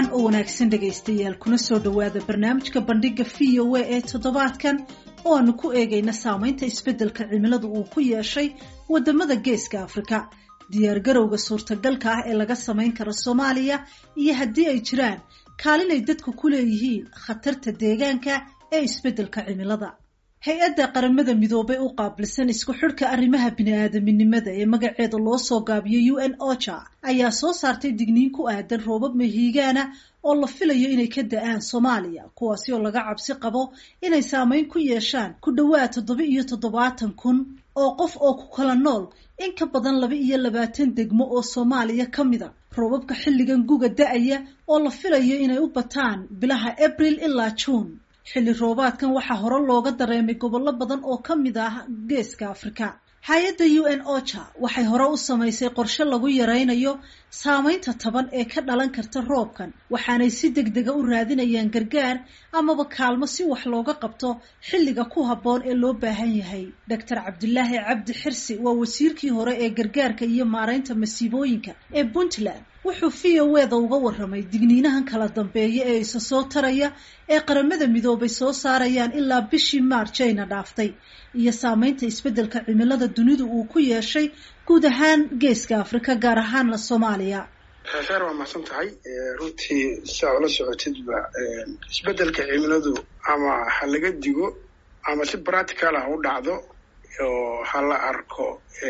wacan oo wanaagsan dhegaystayaal kuna soo dhowaada barnaamijka bandhiga v o a ee toddobaadkan oo aanu ku eegayna saamaynta isbeddelka cimiladu uu ku yeeshay waddamada geeska afrika diyaargarowga suurtagalka ah ee laga samayn karo soomaaliya iyo haddii ay jiraan kaalin ay dadku ku leeyihiin khatarta deegaanka ee isbeddelka cimilada hay-adda qaramada midoobay u qaabilsan isku xidhka arrimaha bini-aadaminimada ee magaceeda loo soo gaabiyay u n ocha ayaa soo saartay digniin ku aadan roobab mahiigaana oo la filayo inay ka da-aan soomaaliya kuwaasi oo laga cabsi qabo inay saameyn ku yeeshaan ku dhowaad toddoba iyo toddobaatan kun oo qof oo ku kala nool in ka badan laba iyo labaatan degmo oo soomaaliya ka mid a roobabka xilligan guga da-aya oo la filayo inay u bataan bilaha abril ilaa juun xilli roobaadkan waxaa hore looga dareemay gobollo badan oo ka mid ah geeska afrika hay-adda u n ocha waxay hore u samaysay qorshe lagu yaraynayo saameynta taban ee ka dhalan karta roobkan waxaanay si deg dega u raadinayaan gargaar amaba kaalmo si wax looga qabto xilliga ku habboon ee loo baahan yahay doctor cabdilaahi cabdi xirsi waa wasiirkii hore ee gargaarka iyo maaraynta masiibooyinka ee puntland wuxuu v o eda uga warramay digniinahan kala dambeeya ee isa soo taraya ee qaramada midoobay soo saarayaan ilaa bishii maarjayna dhaaftay iyo saameynta isbeddelka cimilada dunidu uu ku yeeshay guud ahaan geeska afrika gaar ahaanna soomaaliya feer waa mahadsan tahay runtii saa ula socotidba isbeddelka cimiladu ama ha laga digo ama si practical ah u dhacdo oo ha la arko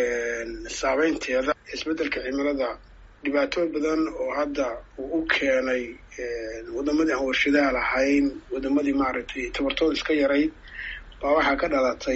saameynteeda isbeddelka cimilada dhibaatooyin badan oo hadda uu u keenay waddamadii aan warshadaha lahayn waddamadii maaragtay tabartooda iska yarayd baa waxaa ka dhalatay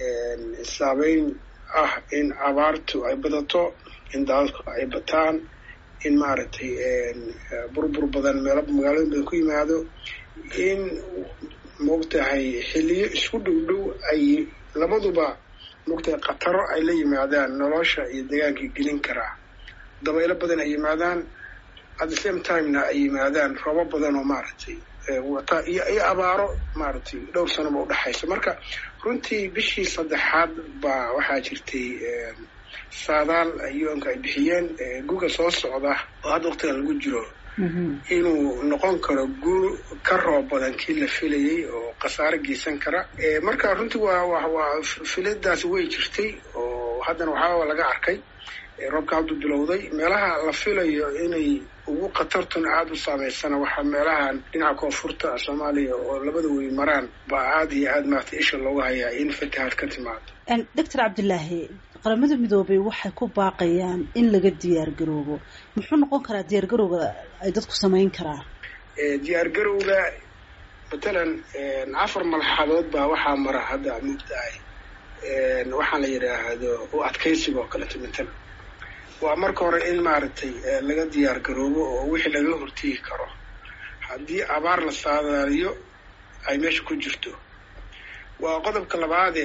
saameyn ah in abaartu ay badato in daadadku ay bataan in maaragtay burbur badan meelo magaalooyin badan ku yimaado in moogtahay xilliyo isku dhow dhow ay labaduba moogtahay khataro ay la yimaadaan nolosha iyo deegaankii gelin karaa dabaylo badan ay yimaadaan at the same timena ay yimaadaan roobo badan oo maaragtay wata iyo iyo abaaro maaragtay dhowr sanoba udhexaysa marka runtii bishii saddexaad baa waxaa jirtay saadaal u-nka ay bixiyeen guga soo socda oo hadda waqtigan lagu jiro inuu noqon karo guur ka roob badan kii la filayay oo khasaare geysan kara marka runtii waa wa waa filadaasi way jirtay oo haddana waxaaba laga arkay roobka hadduu bilowday meelaha la filayo inay ugu khatartuna aada u saameysana waxaa meelahan dhinaca koonfurta soomaaliya oo labada wey maraan baa aada iyo aada maarata isha looga hayaa in fatahaad ka timaado doctor cabdilaahi qaramada midoobay waxay ku baaqayaan in laga diyaar garoobo muxuu noqon karaa diyaar garowga ay dadku samayn karaan diyaar garowga matalan afar malxadood baa waxaa mara hadda moogtahay waxaan la yidhaahdo u adkaysiga oo kaleeto matalan waa marka hore in maaragtay laga diyaar garoobo oo wixii laga hortegi karo haddii abaar la saadaaliyo ay meesha ku jirto waa qodobka labaade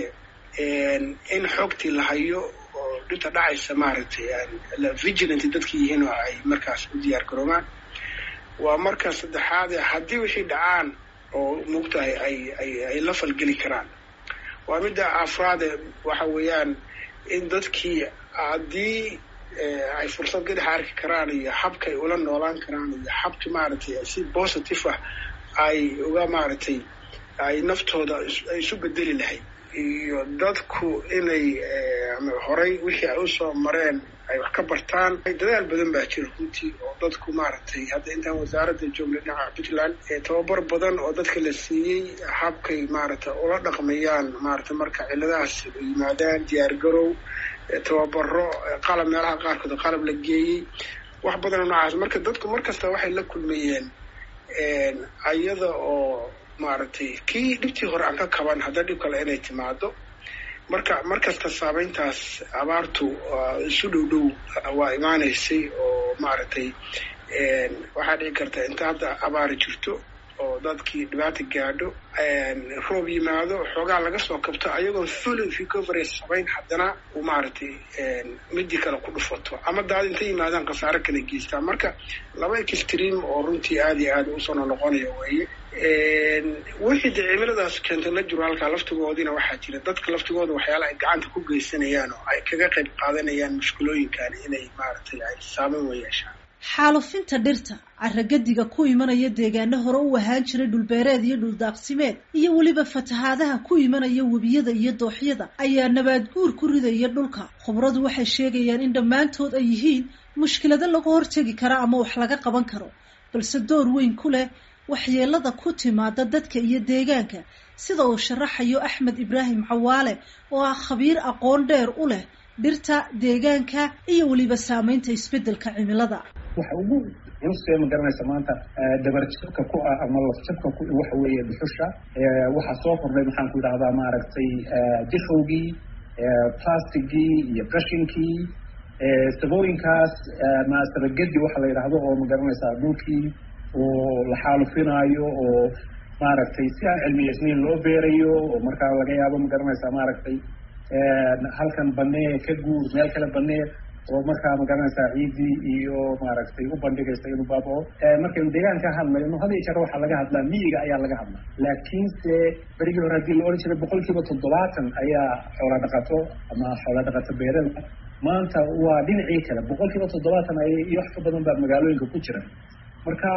in xoogtii la hayo oo dhinta dhacaysa maaragtay vigilant dadki yihiin oo ay markaas u diyaar garoobaan waa marka saddexaade haddii wixii dhacaan oo moogtahay ay ay ay la falgeli karaan waa midda afraade waxa weeyaan in dadkii haddii ay fursad gadaxa arki karaan iyo habka ay ula noolaan karaan iyo habka maaragtay si positive ah ay uga maaragtay ay naftooda ay isu bedeli lahayd iyo dadku inay horay wixii ay usoo mareen ay wax ka bartaan dadaal badan baa jira runtii oo dadku maaragtay hadda intaan wasaaradda joogna dhinaca puntland tababar badan oo dadka la siiyey habkay maaragtay ula dhaqmayaan maaragtay marka ciladahaas yimaadaan diyaar garow tababaro qalab meelaha qaarkood qalab la geeyey wax badanoo noocaas marka dadku mar kasta waxay la kulmayeen ayada oo maaragtay kii dhibtii hore aan ka kaban hadda dhib kale inay timaado marka mar kasta saameyntaas abaartu isu dhow dhow waa imaanaysay oo maaragtay waxaa dhici karta inta hadda abaari jirto oo dadkii dhibaata gaadho roob yimaado xoogaa laga soo kabto ayagoon full recovery samayn haddana uu maaragtay midii kale ku dhufato ama daad intay yimaadaan khasaare kala geystaan marka laba extreme oo runtii aada iyo aada usoo noqonaya weeye wixii dee cimiladaas keentay la jiro halkaa laftigoodina waxaa jira dadka laftigooda waxyaala ay gacanta ku geysanayaan oo ay kaga qayb qaadanayaan mushkulooyinkan inay maaragtay ay saameyn wa yeeshaan xaalufinta dhirta caragadiga ku imanaya deegaano hore u ahaan jiray dhulbeereed iyo dhuldaaqsimeed iyo weliba fatahaadaha ku imanaya webiyada iyo dooxyada ayaa nabaad guur ku ridaya dhulka khubradu waxay sheegayaan in dhammaantood ay yihiin mushkilado lagu hortegi kara ama wax laga qaban karo balse door weyn ku leh waxyeelada ku timaada dadka iyo deegaanka sida uu sharaxayo axmed ibraahim cawaale oo ah khabiir aqoon dheer u leh dhirta deegaanka iyo weliba saameynta isbeddelka cimilada waxa ugu culustee ma garanaysa maanta dabarjabka ku ah ama lafjabka ku waxa weeye dhuxusha waxaa soo kordhay maxaan ku idhahdaa maaragtay dixowgii plastigii iyo qashinkii sabooyinkaas ma sabagedi waxa la yidhaahdo oo ma garanaysaa dhulkii oo la xaalufinaayo oo maaragtay si aan cilmiyeysnayn loo beerayo oo markaa laga yaabo ma garanaysaa maaragtay halkan banee ka guur meel kale banee oo markaa ma garanaysaa ciidii iyo maaragtay u bandhigaysa inuu baabao markaynu deegaan ka hadlayno had iyo jeer waxaa laga hadlaa miyiga ayaa laga hadlaa laakiinse berigii hore haddii la odhan jiray boqol kiiba toddobaatan ayaa xoola dhaqato ama xoola dhaqato beerada maanta waa dhinacii kale boqol kiiba toddobaatan ay iyo wax ka badan baa magaalooyinka ku jira marka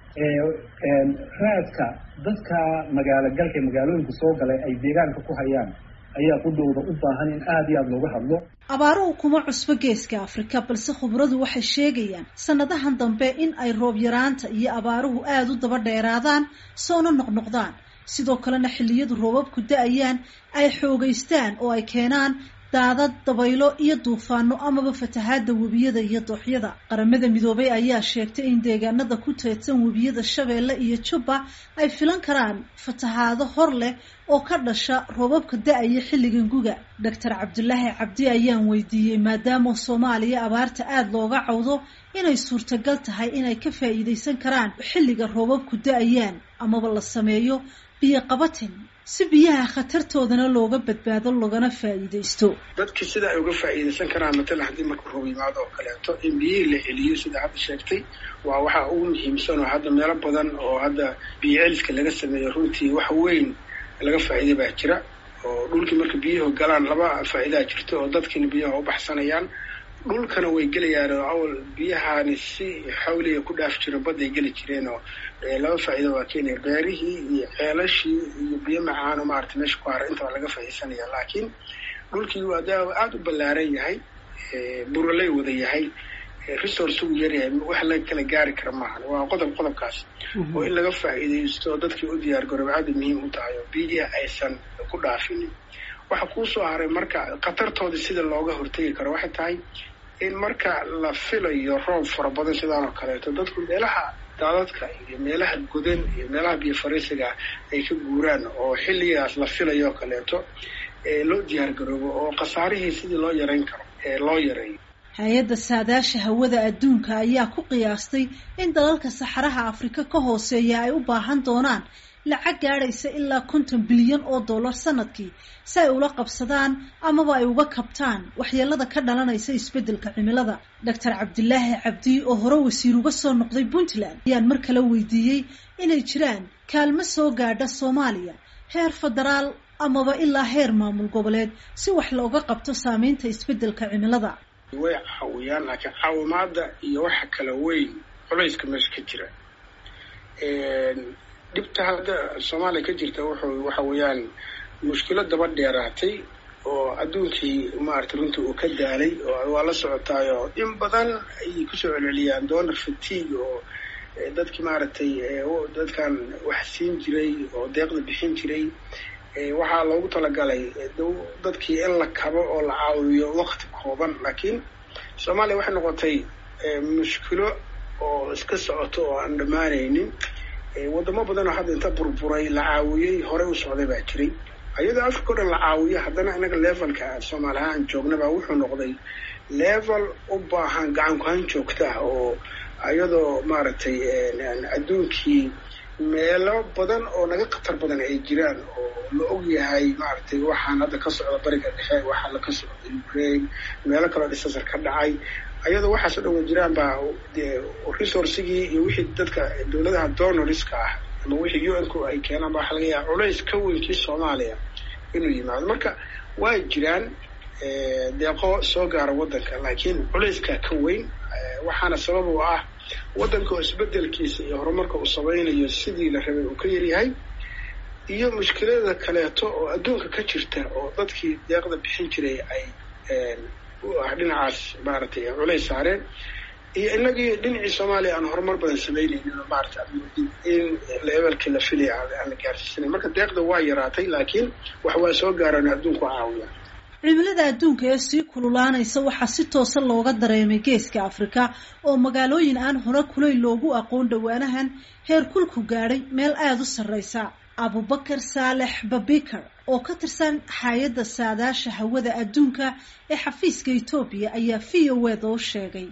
raadka dadka magaalo galka ee magaalooyinka soo galay ay deegaanka ku hayaan ayaa qudhowda u baahan in aada iyo aada looga hadlo abaaruhu kuma cusbo geeska afrika balse khubradu waxay sheegayaan sanadahan dambe in ay roob yaraanta iyo abaaruhu aada u daba dheeraadaan soona noqnoqdaan sidoo kalena xilliyadu roobabku da-ayaan ay xoogeystaan oo ay keenaan daadad dabaylo iyo duufaano amaba fatahaada webiyada iyo dooxyada qaramada midoobay ayaa sheegtay in deegaanada ku teedsan webiyada shabeelle iyo jubba ay filan karaan fatahaado hor leh oo ka dhasha roobabka da-aya xilligan guga doctor cabdulaahi cabdi ayaan weydiiyey maadaama soomaaliya abaarta aada looga cawdo inay suurtagal tahay inay ka faa'iidaysan karaan xilliga roobabku da-ayaan amaba la sameeyo biyo qabatin si biyaha khatartoodana looga badbaado loogana faa'iidaysto dadki sida ay uga faa'iidaysan karaan matalan haddii marka roob yimaado oo kaleeto in biyihii la celiyo sida hadda sheegtay waa waxaa ugu muhiimsan oo hadda meelo badan oo hadda biyo celiska laga sameeyo runtii wax weyn laga faa'iiday baa jira oo dhulkii marka biyuhu galaan laba faa'iidaa jirto oo dadkiina biyaha u baxsanayaan dhulkana way gelayaan oo awal biyahaani si xawliga ku dhaaf jiro badday geli jireen oo laba faa'iido waa keenaya beerihii iyo ceelashii iyo biyo macaano maarata meesha ku hara intaba laga faa'iidsanaya laakiin dhulkii waa da aada u ballaaran yahay buraley wada yahay resource ugu yaryahay wax la kala gaari kara maahan waa qodob qodobkaas oo in laga faa'iidaysto dadkii u diyaar garooba aada muhiim u tahay oo biyihi aysan ku dhaafinin waxa kuusoo haray marka khatartooda sida looga hortegi karo waxay tahay in marka la filayo roob fara badan sidaan oo kaleeto dadku meelaha daadadka iyo meelaha godan iyo meelaha biyo fariisiga ay ka guuraan oo xilligaas la filayo oo kaleeto loo diyaar garoobo oo khasaarihii sidii loo yarayn karo loo yareeyo hay-adda saadaasha hawada adduunka ayaa ku qiyaastay in dalalka saxaraha afrika ka hooseeya ay u baahan doonaan lacag gaadhaysa ilaa konton bilyan oo dollar sanadkii si ay ula qabsadaan amaba ay uga kabtaan waxyeelada ka dhalanaysa isbeddelka cimilada doctor cabdilaahi cabdi oo hore wasiir uga soo noqday puntland ayaan mar kale weydiiyey inay jiraan kaalmo soo gaadha soomaaliya heer federaal amaba ilaa heer maamul goboleed si wax looga qabto saameynta isbeddelka cimilada way caawiyaan laakiin caawimaada iyo waxa kala weyn culayska meesha ka jira dhibta hadda soomaaliya ka jirta wuxuu waxa weeyaan mushkilo daba dheeraatay oo adduunkii maarata runtii uu ka daalay oo waa la socotaayo in badan ayay kusoo celceliyaan donor fatigue oo dadkii maaragtay dadkan wax siin jiray oo deeqda bixin jiray waxaa loogu talagalay dadkii in la kabo oo la caawiyo wakti kooban laakiin soomaaliya waxay noqotay mushkilo oo iska socoto oo aan dhammaanaynin wadamo badan oo hadda inta burburay la caawiyey horey u socday baa jiray iyadoo africa o dhan la caawiyo haddana inaga levelka soomaali ahaan joognaba wuxuu noqday level u baahan gacan ku-han joogta ah oo iyadoo maaragtay adduunkii meelo badan oo naga khatar badan ay jiraan oo la og yahay maaragtay waxaan hadda ka socda bariga dhexe waxaa la ka socda ukraine meelo kaloo dhisasar ka dhacay ayadoo waxaas o dhan wa jiraan baa resourcigii iyo wixii dadka dowladaha donorska ah ama wixii u n ku ay keenaan ba waxa laga yaaba culays ka weynkii soomaaliya inuu yimaado marka waa jiraan deeqo soo gaara waddanka laakiin culayskaa ka weyn waxaana sabab u ah waddanka oo isbedelkiisa iyo horumarka uu samaynayo sidii la rabay uu ka yaryahay iyo mushkilada kaleeto oo adduunka ka jirta oo dadkii deeqda bixin jiray ay dhinacaas maaragtay culays saareen iyo inagii dhinacii soomaaliya aan horumar badan samaynaynin oo maarata in leebelkii la filaya aan la gaarsiisanayn marka deeqda waa yaraatay laakiin wax waa soo gaaraan adduunku caawiya cimilada adduunka ee sii kululaanaysa waxaa si toosa looga dareemay geeska afrika oo magaalooyin aan hore kulay loogu aqoon dhowaanahan heer kulku gaadhay meel aada u sarreysa abubakar saalex babikar oo ka tirsan hay-adda saadaasha hawada adduunka ee xafiiska etoobiya ayaa v o eda u sheegay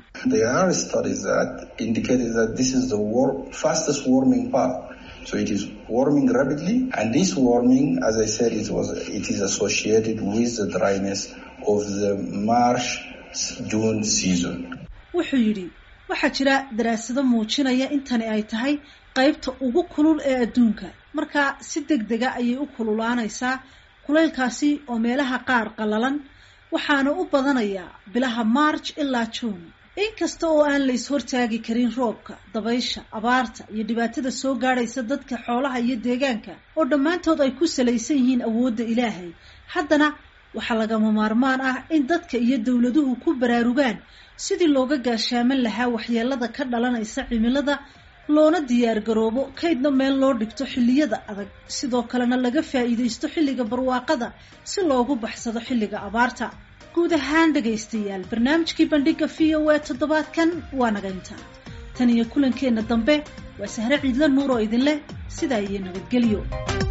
So it is warming rapidly, and this warming, as I said, it was it is associated with the dryness of the March June season. wuxuu yidhi waxaa jira daraasado muujinaya intani ay tahay qaybta ugu kulul ee adduunka markaa si deg dega ayay u kululaanaysaa kulaylkaasi oo meelaha qaar qallalan waxaana u badanayaa bilaha march ilaa june inkasta oo aan la is-hortaagi karin roobka dabaysha abaarta iyo dhibaatada soo gaadhaysa dadka xoolaha iyo deegaanka oo dhammaantood ay ku salaysan yihiin awoodda ilaahay haddana waxaa lagama maarmaan ah in dadka iyo dowladuhu ku baraarugaan sidii looga gaashaaman lahaa waxyeelada ka dhalanaysa cimilada loona diyaar garoobo kaydna meel loo dhigto xilliyada adag sidoo kalena laga faa'iidaysto xilliga barwaaqada si loogu baxsado xilliga abaarta guud ahaan dhegaystayaal barnaamijkii bandhiga v o a toddobaadkan waa naga intaa tan iyo kulankeenna dambe waa sahre ciidla nuur oo idin leh sidaa iyo nabadgelyo